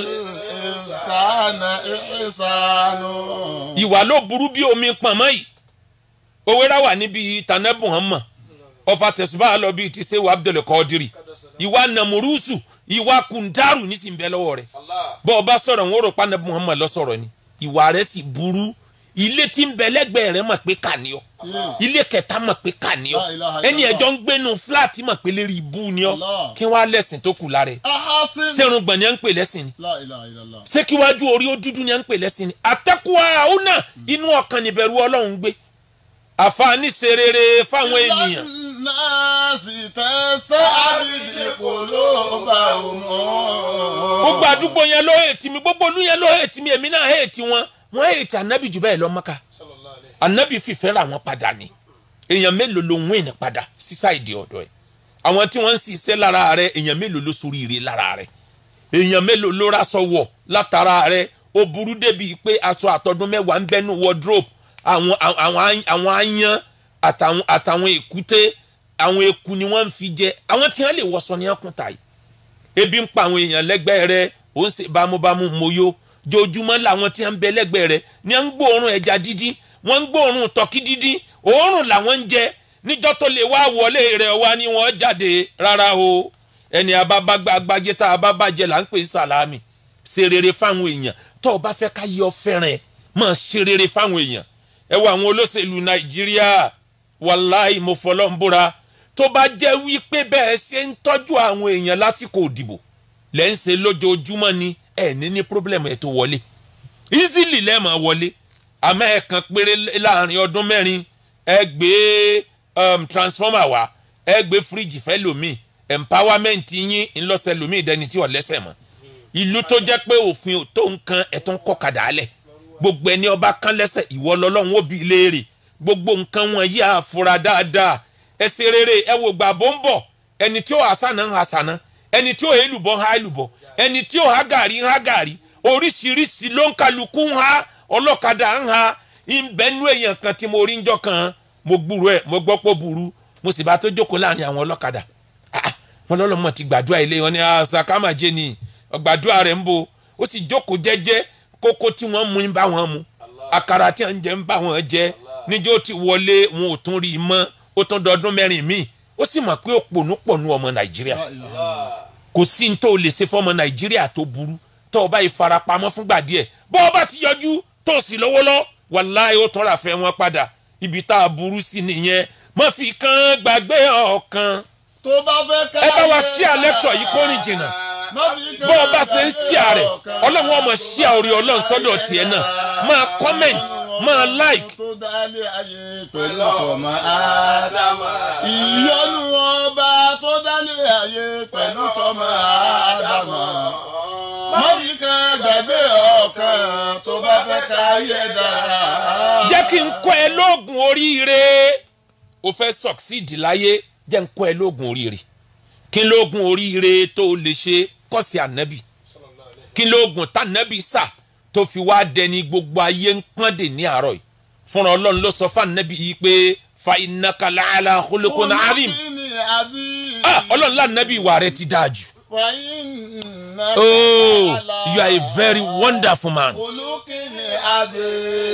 ìwà ló burú bí omi pọ̀nmọ́ yìí owérà wà níbi tànẹ́bù hàn mọ̀ ọfà tẹ̀sùbá lọ bíi ti sẹ́wọ̀ abdul kọ́dírì ìwà nàmúrúsù ìwà kùndàrú nísìnyí bẹ́ẹ̀ lọ́wọ́ rẹ̀ bọ́ ọba sọ̀rọ̀ wọn ò rò pa nàbù muhammad lọ sọ̀rọ̀ ni ìwà rẹ̀ sì burú ilé tí ń bẹ lẹ́gbẹ̀ẹ́ rẹ̀ mọ̀ pé kà ní ọ ilé kẹta mọ̀ pé kà ní ọ ẹni ẹjọ́ ń gbénu fúláàtì mọ̀ pé lérí ibú ni ọ kí wọ́n á lẹ́sìn tó kù lára ẹ̀ sẹ́run gbọ̀n ni à ń pè lẹ́sìn ni ṣé kí wájú orí ó dúdú ni à ń pè lẹ́sìn ni àtẹ́kùwà àwọn náà inú ọkàn níbẹ̀rù ọlọ́run gbé àfààní ṣe rere fáwọn ènìyàn náà sì tẹ́sẹ̀ àbídí kùlù báwọn. gbogbo àdúgbò yẹn ló hètì mi gbogbo olú yẹn ló hètì mi èmi náà hètì wọn wọn hètì anabi jù bẹ́ẹ̀ lọ mọ́ka anabi fìfẹ́ ra wọn padà ni èèyàn mélòó ló ń wìn padà sísáìdì ọ̀dọ̀ ẹ̀ àwọn tí wọ́n ń ṣiṣẹ́ lára rẹ̀ èèyàn mélòó ló sorí ire lára rẹ̀ èèyàn mélòó ló raṣọ wọ̀ látara rẹ̀ ó burú débi pé aṣọ àtọdún mẹ́wàá ń bẹ́nu wardrobe àwọn àwọn àwọn ayan àtàwọn àtàwọn èkúté àwọn eku ni wọ́n ń fi jẹ àwọn tí wọ́n lè wọṣọ ní ọkùn tàyè ebi ń pa àwọn èèyàn lẹ́gbẹ̀ẹ́ rẹ̀ ó ń ṣe bámúbámú moyo jojúmọ́ làwọn tí wọ́n ń bẹ lẹ́gbẹ̀ẹ́ rẹ̀ ní wọ́n ń gbóòórùn ẹja dídí wọ́n ń gbóòórùn tọ́kí dídí òórùn làwọn ń jẹ níjọ́ tó lè wá wọlé rẹ̀ wá ní wọ́n jáde rárá o ẹni abábágbájẹ tá a bá bàjẹ́ là ń pè sàlámì ṣe rere fáwọn èèyàn tó o bá fẹ́ ká yọ fẹ́ràn ẹ̀ máa ṣe rere fáwọn èèyàn ẹ wo àwọn olóṣèlú nàìjíríà wàláì mo fọlọ́ ń búra tó bá jẹ́ wípé bẹ́ẹ̀ ṣe ń tọ́jú àwọn èèyàn lásìkò òdìbò lẹ́ ń ṣe lójoojúmọ́ ni ẹ̀ ní ní pírọ́blẹ̀mù ẹ̀ tó wọlé easily lẹ́ẹ̀mọ̀ wọlé àmọ́ ẹ̀ kan péré láàrin ọdún mẹ́rin ẹ gbé um, transformer wá ẹ gbé fíríjì fẹ́ lòmíì empowerment yín ńlọ́sẹ̀ lòmíì dẹni tí ò lẹ́sẹ̀ mọ́ ìlú tó jẹ́ pé òfin ò tó nǹkan ẹ̀ tó ń kọ́ kadà á lẹ̀ gbogbo ẹni ọba kan lẹ́sẹ̀ ìwọ lọ́lọ́run ó bi léèrè gbogbo nǹkan wọn yí àfura dáadáa ẹ ṣe rere ẹ wò gbà bó ń bọ̀ ẹni tí ó hasana ń hasana ẹni tí ó hélùbọ̀ ń ha hélùbọ̀ ẹni tí ó ha gàrí ń ha gàrí oríṣiríṣi ló ń kálukú ń ha ọlọ́kadà ń ha ìbẹ́nu èèyàn kan tí mo rí njọ́ kan mo gbúrò ẹ̀ mo gbọ́ pọ̀ burú mo sì bá tó jókòó láàrin àwọn ọlọ́kadà wọn lọ́lọ́mọ ti gbàdúrà ilé wọn ni àṣàkámàjẹ ni gbàdúrà rẹ̀ ń bo ó sì jókòó jẹ́jẹ́ kókó tí wọ́n mú ń bá wọn mu àkàrà tí wọ́n jẹ ń bá wọn jẹ níjọ́ ti wọlé wọn ò tún rí i mọ́ ó tún dọdún mẹ́rin míì ó sì mọ̀ pé òpònú pọ̀ nú ọmọ nàìjíríà kò sí ní tó o lè ṣe fọmọ nàìjíríà tó burú tó o bá yìí farapamọ́ fúngbà díẹ̀ bó o bá ti yọjú tó o sì lówó lọ wàláì ó tún rà fẹ́ wọn padà ibi tá a burú sí nìyẹn má fi kan gbàgbé ọ̀kan tó bá fẹ́ ká ẹ bá wa ṣí àlẹ́tọ̀ yìí kó rìn jìnnà bó o bá ṣe ń ṣíà rẹ̀ ọlọ́run ọmọ ṣíà orí ọlọ́run sọ́dọ̀ tiẹ̀ náà máa comment máa like. tó dálé ayé pẹ̀lú ọmọ ádámà. ìyọnu ọba tó dálé ayé pẹ̀lú ọmọ ádámà. mọ́bí kan gbàgbé ọ̀kan tó bá fẹ́ ká ayé dára. jẹ́ kí n kọ́ ẹ lóògùn oríire o fẹ́ succeed láyé jẹ́ n kọ́ ẹ lóògùn oríire kí n lóògùn oríire tó o lè ṣe kọ́sì ànábì kí n lóògùn tànábì sà tó fi wá dẹni gbogbo ayé ń pọ́n dè ní àárọ̀ yìí fúnra ọlọ́run ló sọ fún ànábì yìí pé fa innaka la'ala khuluqin azim Olùkíni àbí. ah ọlọ́run lànàbì ìwà rẹ ti dáa jù Fàyínà oh you are a very wonderful man Olùkíni àbí.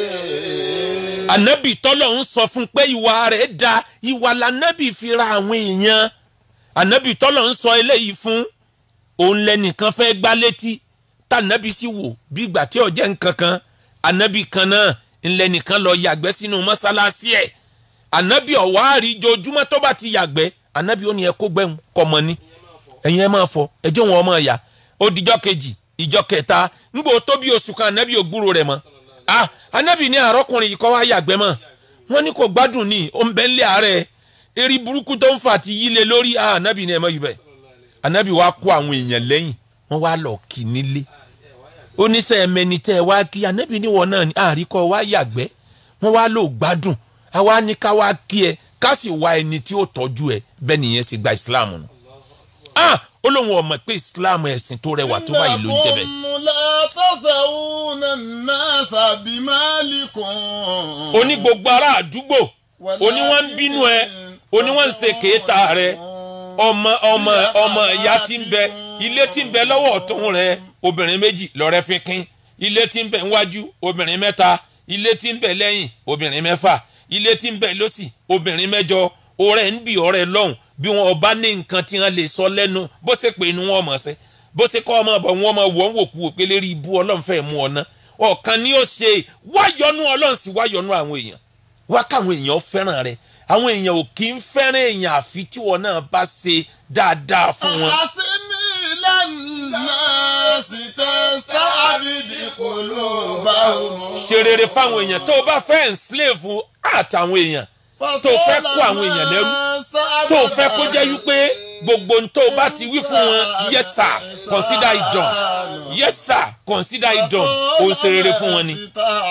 ànábì tọ́lọ̀ ń sọ fún pé ìwà rẹ̀ da ìwà lànábì fi ra àwọn èèyàn ànábì tọ́lọ̀ ń sọ eléyìí fún òun lẹ́nìkan fẹ́ gbá létí tànábì sì wò bí ìgbà tí ó jẹ́ nǹkan kan ànábì kan náà ńlẹ́nìkan lọ yàgbẹ́ sínú mọ́sálásí ẹ̀ ànábì ọ̀wá àríjojúmọ́ tó bá ti yàgbẹ́ ànábì ó ní ẹ kó gbẹ́hùn kọ́mọ ní ẹ̀yin ẹ máa fọ ẹjọ́ wọn ọmọ ẹ̀yà ó dijọ́ kejì ìjọ kẹta ńgbò tó bí oṣù kan ànábì ògbúrò rẹ̀ mọ́ ah ànábì ní àrọ́kùnrin yìí kọ́ wá yàgbẹ́ mọ́ wọ́n ní kò gbádùn ní ó ń bẹ́ ńlẹ̀ àárẹ̀ eré burúkú tó ń fà ti yílé lórí ah ànábì ní ẹ mọ́ yìí bẹ́ẹ̀ ànábì wá kó àwọn èèyàn lẹ́yìn wọ́n wá lọ kì í nílé oníṣẹ́ ẹ̀mẹ́ni tẹ́ ẹ wá kí ànábì níwọ̀ náà ní àríkọ́ wá yàgbẹ́ wọ́n wá lò gbádùn àwa ní ká wá kí ẹ ká sì wá ẹni tí ó tọ́jú ẹ bẹ́ẹ̀ nìyẹn sì gba ìsìláàmù nù ah ó lóun ọmọ pé ìsìláàmù ẹ̀sìn tó rẹwà tó báyìí ló ń jẹ bẹ́ẹ̀. Innakum la tasawuna an-nasa bimalikum. oní gbogbo ará àdúgbò oní wọn ń bínú ẹ oní wọn ń ṣe kéétà rẹ ọmọ ọmọ ọmọ ìyá tí ń bẹ ilé tí ń bẹ lọ́wọ́ ọ̀tún rẹ obìnrin méjì lọ́rẹ́ fi kín ilé tí ń bẹ níwájú obìnrin mẹ́ta ilé tí ń bẹ lẹ́yìn obìnrin mẹ́fà ilé tí ń bẹ lọ́sì obìnrin mẹ́jọ ọ̀rẹ́ ń bì ọ̀rẹ́ lọ́hùn bí wọn ọba ní nǹkan tí wọn lè sọ lẹ́nu bó ṣe pé inú wọn mọ̀ ṣe bó ṣe kọ́ ọmọ bọ̀ wọn mọ̀ wọ́n wò kú òpè lérí ibú ọlọ́run fẹ́ mú ọ ná ọ̀kan ni ó ṣe wáyọnú ọlọ́run sì wáyọnú àwọn èèyàn wá káwọn èèyàn fẹ́ràn rẹ àwọn èèyàn ò kì í fẹ́ràn èèyàn àfi tí wọn náà bá ṣe dáadáa fún wọn. Àsìmí ìlànà sì tẹ́sítà àbídí kò ló bá òun. ṣe rere fáwọn èèyàn tó o bá fẹ́ enslave àtàwọn èèyàn tó o fẹ́ kó àwọn èèyàn lẹ́rú tó o fẹ́ kó jẹ́ wípé gbogbo ohun tó o bá ti wí fún wọn yes sir consider it done yes sir consider it done o ń ṣe rere fún wọn ni.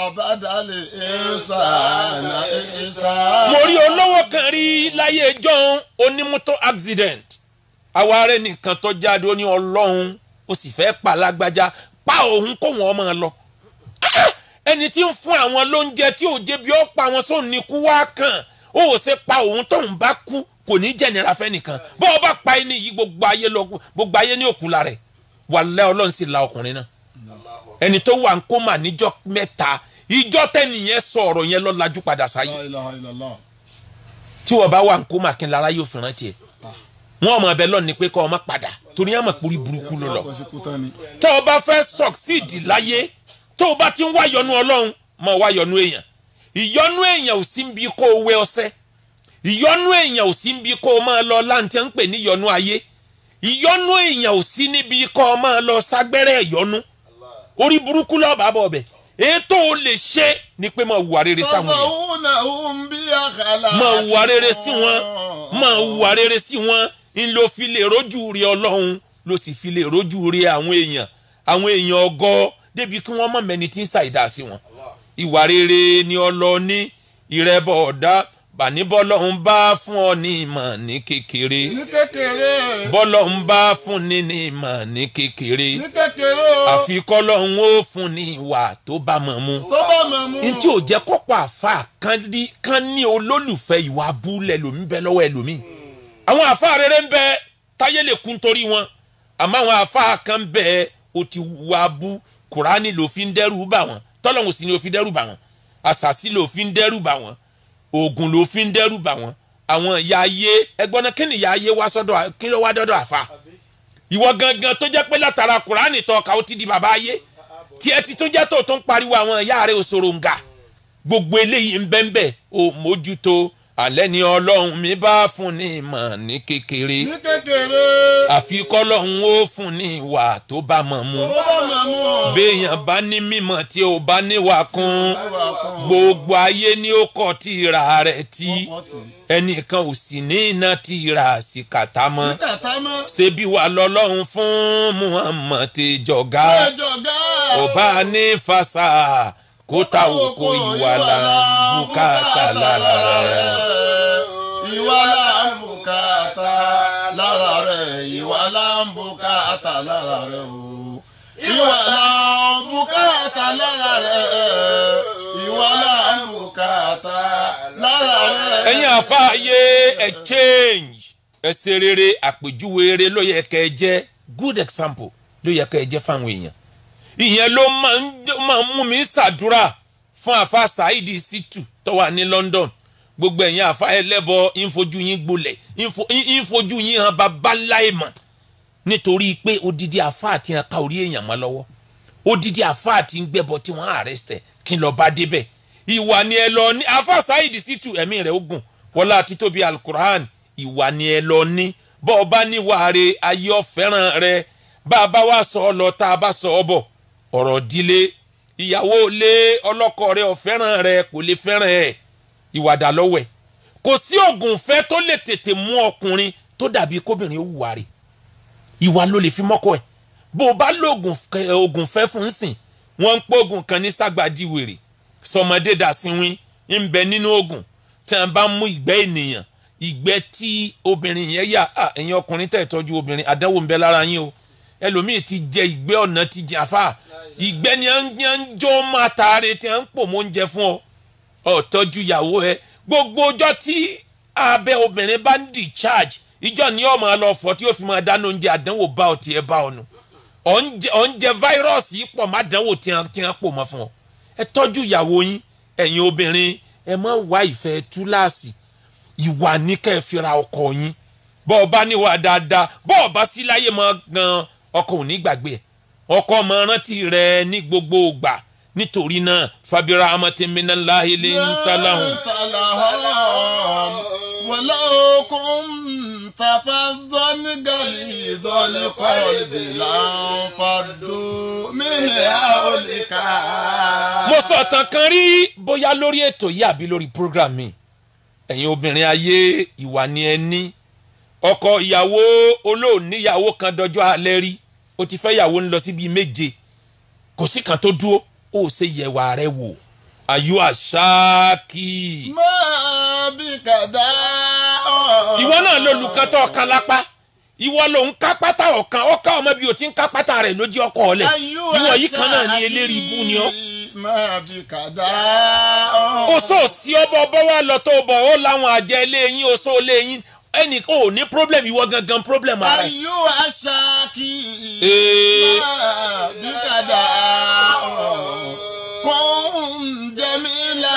mo rí olówó kan rí láyé john onímọ́tò accident àwa rẹ̀ nìkan tó jáde ó ní ọlọ́run ó sì fẹ́ pa lágbájá pa òun kó wọn máa lọ Ah! ẹni tí ń fún àwọn lóúnjẹ tí ò jẹ́ bí ó pa wọn sóun ní kú wá kàn ó ò ṣe pa òun tóun bá kú kò ní jẹnira fẹ́nìkan bó o bá pa ẹni yìí gbogbo ayé lọ gbogbo ayé ní òkú la rẹ̀ wàlẹ́ ọlọ́run sì la ọkùnrin náà ẹni tó wà ń kó mà níjọ́ mẹ́ta ìjọ́ tẹ́nìyẹn sọ ọ̀rọ̀ yẹn lọ lajú padà sáyé tí wọ́n bá wà ń kó mà kí n lára yóò fi rántí ẹ̀ wọ́n ọmọ ẹbẹ lọ́ọ̀ ni pé kọ́ ọmọ padà torí ẹ̀ mọ̀ pórí burúkú ló lọ tó o bá fẹ́ succeed láyé tó o bá ti ń wá yọ́nú ọlọ́run mọ̀ wá yọ́nú èèyàn ìyọ́nú èèyàn ò sí bí kó o wẹ ọṣẹ ìyọ́nú èèyàn ò sí bí kó o máa lọ láǹtẹ̀ ń pè ní yọ́nú ayé ìyọ́nú èèyàn ò sí níbi kó o máa lọ ságbẹ́rẹ́ ìyọ́nú orí burúkú lọ́ọ́ bá bọ̀ ọbẹ̀ ètò o lè ṣe ni pé máa wà rere sáwọn èèyàn máa wà rere sí wọn máa wà rere sí wọn ń lo fi lè rójú rí ọlọ́run ló sì fi lè rójú rí àwọn èèyàn àwọn èèyàn ọgọ́ débi kí wọ́n mọ̀ mẹ́ni tí ń ṣàìdá sí wọn ìwà rere ni ọlọ́ọ̀ni ìrẹ́bọ̀ ọ̀dá bàní bọ́lọ́hún bá fún ọ ní ìmọ̀ ní kékeré ní kékeré bọ́lọ́hún bá fún ní ní ìmọ̀ ní kékeré ní kékeré o àfi kọ́lọ́hún ó fún ní ìwà tó bá mọ̀ mu tó bá mọ̀ mú n tí ò jẹ́ kọ́pọ̀ àfa kan ní kan ní olólùfẹ́ ìwà abúlẹ̀ lómi bẹ lọ́wọ́ ẹlòmíì àwọn àfa rere ń bẹ táyé lè kún torí wọn àmọ́ àwọn àfa kan bẹ o ti wà bú kùránì ló fi ń dẹ́rù bà wọ́n tọ́lọ́hún sì ni ó fi dẹ́rù bà wọ́n àṣàsí ló fi ń dẹ́rù bà wọ́n oògùn ló fi ń dẹ́rù bà wọ́n àwọn ìyá ayé ẹgbọ́n náà kí ni ìyá ayé wá sọ́dọ̀ kí ló wá dọ́dọ̀ àfa ìwọ gangan tó jẹ́ pé látara kùránì tọ́ka ó ti di bàbá ayé tí ẹ ti tún jẹ́ tó tún pariwo àwọn ìyá rẹ̀ òṣòro nga gbogbo eléyìí ń bẹ́ńbẹ́ ò mójútó alẹ́ ni ọlọ́run mi bá fún ní ìmọ̀ ní kékeré ní kékeré àfi kọ́lọ́run ó fún ní ìwà tó bá mọ̀ mu tó bá mọ̀ mú béèyàn bá ní mímọ̀ tí ò bá níwà kún gbogbo ayé ni ó kọ́ tìra rẹ̀ tí ẹnìkan ò sì ní iná tìra sí kàtá mọ́ kàtá mọ́ ṣebí wà lọ́lọ́run fún muhammed ti jọ̀gá ẹjọ́ gá ọba ní fasa kó ta òkò ìwà là ń bùkátà lára rẹ̀. ìwà là ń bùkátà lára rẹ̀ ìwà là ń bùkátà lára rẹ̀ o. ìwà là ń bùkátà lára rẹ̀ ìwà là ń bùkátà lára rẹ̀. ẹ̀yin àfáàyè ẹ̀ change ẹ̀ ṣe rere àpèjúwe rere ló yẹ kẹ́ ẹ jẹ́ good example ló yẹ kẹ́ ẹ jẹ́ fáwọn èèyàn ìyẹn ló máa ń máa ń mú mi ṣàdúrà fún àfa saheed situ tó wà ní london gbogbo ẹ̀yin àfa ẹlẹ́bọ ìfojú yín gbolẹ̀ ìfojú yín hàn bàbá láìmọ̀ nítorí pé odidi àfa àti hàn ká orí èèyàn mọ́ lọ́wọ́ odidi àfa àti ń gbẹ́bọ tí wọ́n àrẹ́sẹ̀ kí n lọ bá débẹ̀ ìwà ni ẹ lọ ní àfa saheed situ ẹ̀mí rẹ̀ ogun wọlá títóbi alukur'an ìwà ni ẹ lọ ní bọ́ ọ bá níwàá ayé ọ̀fẹ́ràn rẹ bá a bá wá sọ ọ lọ tá a bá sọ ọ bọ̀ ọ̀rọ̀ dílé ìyàwó lé ọlọ́kọ rẹ ọ̀fẹ́ràn rẹ kò lè fẹ́ràn ẹ̀ ìwàdà lọ́wẹ̀ kò sí oògùn fẹ́ tó lè tètè mú ọkùnrin tó dàbí kóbìnrin ó wùwà rẹ̀ ìwà ló lè fi mọ́kọ ẹ̀ bó o bá lo oògùn fẹ́ fún sìn wọ́n ń pọ́ oògùn kan ní ságbàdí wèrè sọmọdé dàsínwín ń bẹ nínú oògùn tí wọ́n bá mú ìgbẹ́ ènìyàn ìgbẹ́ tí obìnrin yẹn yà ẹ̀yin ọkùnrin tẹ̀ tọ́jú obìnrin àdánwò ń bẹ lára yín o ẹlòmíì ti jẹ ìgbẹ́ ọ̀nà ti jẹ àfà ìgbẹ́ ni à ń jó máa taare tí à ń pò mọ́ oúnjẹ fún ọ ọ tọ́jú ìyàwó ẹ gbogbo ọjọ́ tí abẹ́ obìnrin bá ń discharge ìjọ ni ọ máa lọ fọ tí ó fi máa dáná oúnjẹ àdánwò bá ọ tiẹ̀ bá ọ nù ọ̀njẹ fáírọ́ọ̀sì pọ̀ má dánwò tí à ń pò mọ́ fún ọ ẹ tọ́jú ìyàwó yín ẹ̀yin obìnrin ẹ má wá ìfẹ́ túláàsì ìwà ní kẹ́ ẹ fira ọkọ yín bọ́ọ̀ bá níwà dáadáa bọ́ọ̀ bá sí láyé mọ́ gan-an ọkọ ò ní gbàgbé ẹ ọkọ ọmọ rántí rẹ ní gbogbo ìgbà nítorí náà fabira amatemina lahile ń talahun. wọlé okun tàfà dọ́ni gàlí dọ́ni kọ́ọ̀lì láǹfààdó mílẹ̀ àwòlíkà. mo sọ tán kan rí bóyá lórí ètò yìí àbí lórí program mi ẹ̀yin obìnrin ayé ìwà ni ẹ ní ọkọ ìyàwó olóòníyàwó kan dọjọ́ alẹ́ rí o ti fẹ́ yàwó ń lọ síbi méje kò sí kan tó dúró ó ṣe yẹ̀wà rẹ wò àyù àṣáàkì. máa bí kàdá. ìwọ náà ló lu kan tó ọ̀kan lápá ìwọ ló ń ká pátá ọ̀kan ọ̀ka ọmọ bí o ti ń ká pátá rẹ̀ lójú ọkọ ọ̀lẹ̀ ìwọ yìí kan náà ní eléri ibú ni ọ́. máa bí kàdá. o sọ sí ọbọ ọbọ wa lọ tó bọ ó láwọn àjẹ ilé yín o sọ ilé yín ẹnì ò ní problem ìwọ gangan problem ara ẹ. ayú aṣáàkì Ee. máa bí kàdá. kún jẹ́mílà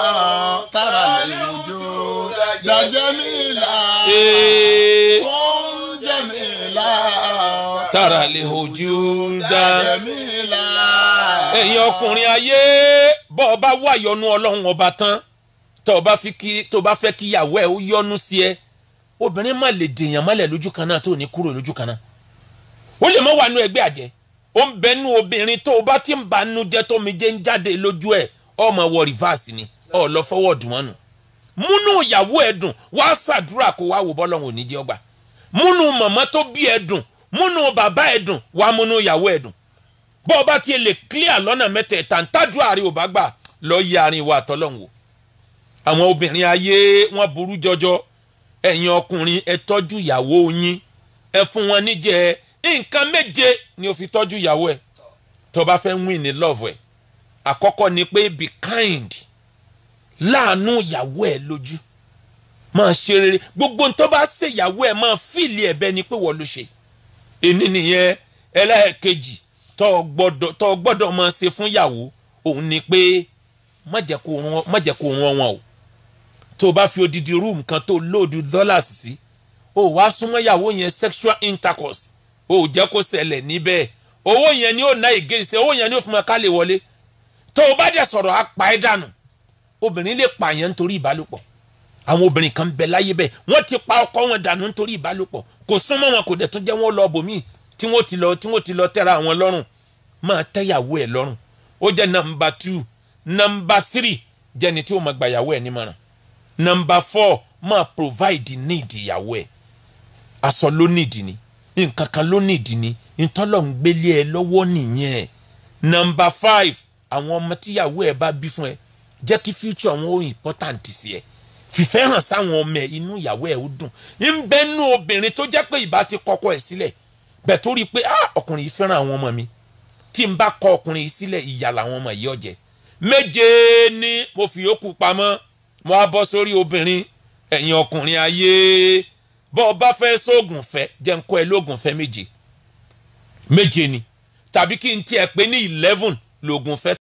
tara lè jó jẹ́mílà. Ee. kún jẹ́mílà tara lè hojú dá. jẹ́mílà. ẹ̀yin ọkùnrin ayé bọ́ ọ bá wà yọnu ọlọ́run ọba tán tó o bá fi kí tó o bá fẹ́ kí ìyàwó ẹ̀ ó yọnu sí ẹ obìnrin má lè dèèyàn mọ́lẹ̀ lójú kan náà tó ò ní kúrò lójú kan náà ó lè mọ́ wà nú ẹgbẹ́ àjẹ́ ó ń bẹnu obìnrin tó o bá ti ń banú jẹ́ tó mi jẹ́ ń jáde lójú ẹ̀ ọmọ wọ rìvásì ni ọ lọ fọwọ́ dùn wọ́n nù múnú ìyàwó ẹ̀ dùn wá ṣàdúrà kó wá wò bọ́lọ́run ò ní jẹ́ ọgbà múnú màmá tó bí ẹ̀ dùn múnú bàbá ẹ̀ dùn wá múnú ìyàwó ẹ̀ dùn bọ́ ọ bá tiẹ̀ lè clear lọ́nà mẹ́tẹ̀ẹ̀ta ń tàdúrà rí ò bá gbà lọ yí àárín wa àtọ́lọ́hún wò àwọn obìnrin ayé wọn burú jọjọ ẹ̀yin ọkùnrin ẹ tọ́jú ìyàwó yín ẹ fún wọn níjẹ nǹkan méje ni o fi tọ́jú ìyàwó ẹ tó bá fẹ́ win ní love ẹ àkọ́kọ́ ni pé be kind láàánú ìyàwó ẹ lójú máa ṣe rere gbogbo tó bá ṣe ìyàwó ẹ máa fìlì ẹ̀bẹ̀ ni pé wọ́n ló ṣe èní nìyẹn ẹlẹ́ẹ̀kejì tó o gbọ́dọ̀ tó o gbọ́dọ̀ máa ṣe fún ìyàwó òun ni pé má jẹ́ kó rán má jẹ́ kó rán wọn o tó o bá fi odidi room kan tó lóòdù dollars sí o wá súnmọ́ ìyàwó yẹn sexual intercourse o ò jẹ́ kó ṣẹlẹ̀ níbẹ̀ owó yẹn ni ó ná against owó yẹn ni ó fi máa ká lè wọlé tó o bá dẹ̀ sọ̀rọ̀ á pa ẹ́ dànù obìnrin lè pààyàn nítorí ìbálòpọ̀ àwọn obìnrin kan bẹ láyé bẹ́ẹ̀ wọ́n ti pa ọkọ wọn dànù nítorí ìbálòpọ̀ kò súnmọ́ wọn kò dẹ̀ tún jẹ́ wọn lọ bòmíì tí wọ́n ti lọ tí wọ́n ti lọ tẹ́ra àwọn lọ́rùn máa tẹ́yàwó ẹ̀ lọ́rùn ó jẹ́ nọmba two nọmba three jẹ́ni tí ó máa gbàyàwó ẹ̀ nímọ̀ràn nọmba four máa provide need ìyàwó ẹ̀ aṣọ ló need ni nǹkan kan ló need ni ntọ́lọ̀ ń gbélé ẹ lọ́wọ́ nìyẹn nọmba five àwọn ọmọ tíyàwó ẹ bá bí fún ẹ jẹ́ kí future wọn ó important sí ẹ fìfẹ́ hàn sáwọn ọmọ ẹ inú ìyàwó ẹ ó dùn ń bẹ nú obìnrin tó jẹ́ pé ìbá ti kọ́kọ́ ẹ sílẹ̀ bẹ̀ tó rí i pé ah ọkùnrin yìí fẹ́ràn àwọn ọmọ mi tí n bá kọ ọkùnrin yìí sílẹ̀ ìyà làwọn ọmọ yìí ọ̀jẹ̀ méje ni mo fi yòókù pamọ́ mo á bọ́ sórí obìnrin ẹ̀yin ọkùnrin ayé bọ́ ọ bá fẹ́ sóògùn fẹ́ jẹ́ ń kọ́ ẹ lóògùn fẹ́ méje méje ni tàbí kí n tiẹ̀ pé ní eleven lóògùn fẹ́